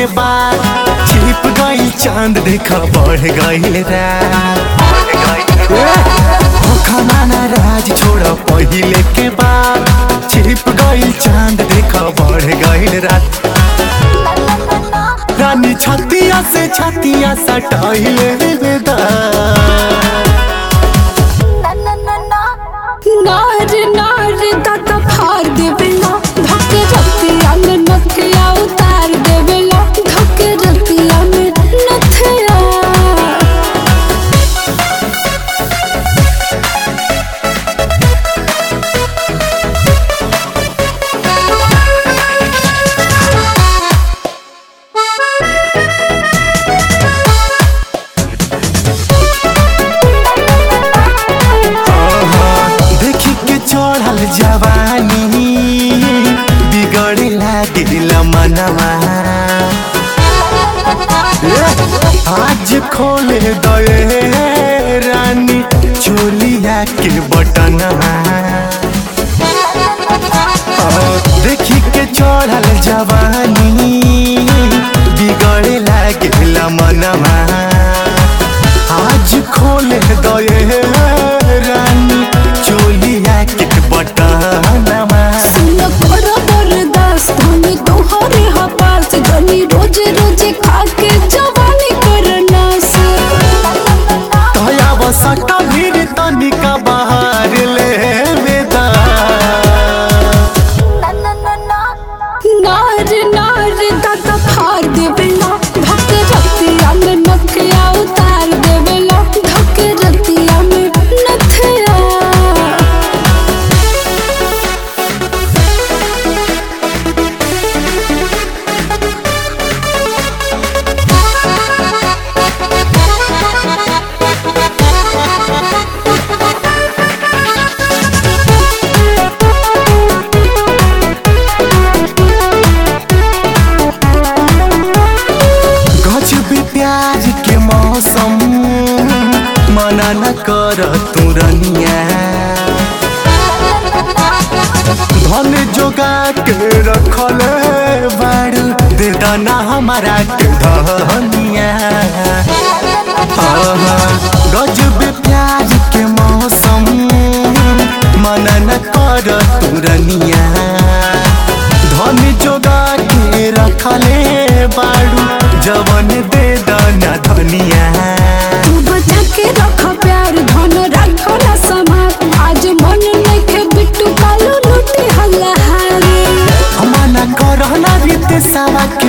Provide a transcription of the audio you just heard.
के बाद छिप गई चांद देखा बढ़ गई रात खमाना राज छोड़ पहिले के बाद छिप गई चांद देखा बढ़ गई रात रानी छतिया से छतिया सटाइले बेदा नार नार दादा फाड़ देवेला धक्के रतिया में नथिया उतार देवेला धक्के रतिया में नथिया देखी के चढ़ल जवानी बिगड़े लागिल मनवा आज खोले दए रानी चोलिया के बटनवा देखी के चढ़ल जवानी बिगड़े लागिल मनवा आज खोले दए रानी चोलिया के बटनवा सुन कर बर्दाश्त हम तोहरे हपास जनी रोज रोज खा के जवानी करना से तया बसका भीड़ तनिका बाहर ले बेदा नार नार दादा फाड़ देवेला धक्के रतिया में नथिया उतार देवेला धक्के रतिया में नथिया गछ भी प्याज के मौसम मना न कर तू रनिया धन जोगा के रखल बाड़ू दे दाना हमारा के धनिया गजब प्याज के मौसम मना न कर तू रनिया धन जोगा के रखले बाड़ू जवन दे दाना धनिया तू बचा के रख प्यार धन रखो ना समात आज मन नइखे बिट्टू कालू लूटी हल्ला हारे मना करना रीत सावा